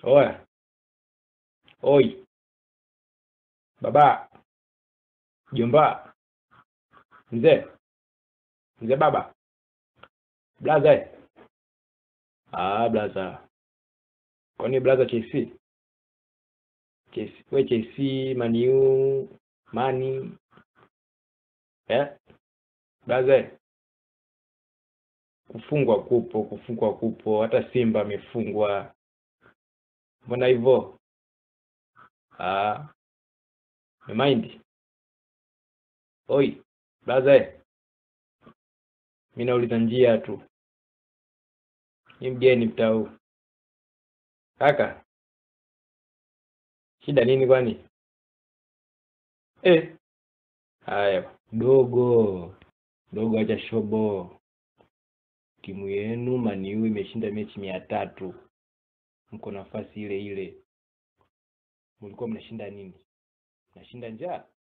Oya, oi, baba, jomba, mzee, mzee baba, blaza. eh? Ah, blaza, kwani blaza KC? KC, we KC, Maniu, Mani, eh? Blaza, eh? kufungwa kupo, kufungwa kupo, hata Simba amefungwa. Mbona hivyo? Ah, mind oi blaza, eh. mi nauliza njia tu, ni mgeni mtau. Kaka, shida nini kwani? Eh, haya dogo dogo, acha shobo. Timu yenu Maniu imeshinda mechi mia tatu, mko nafasi ile ile. Mlikuwa mnashinda nini? Mnashinda njaa?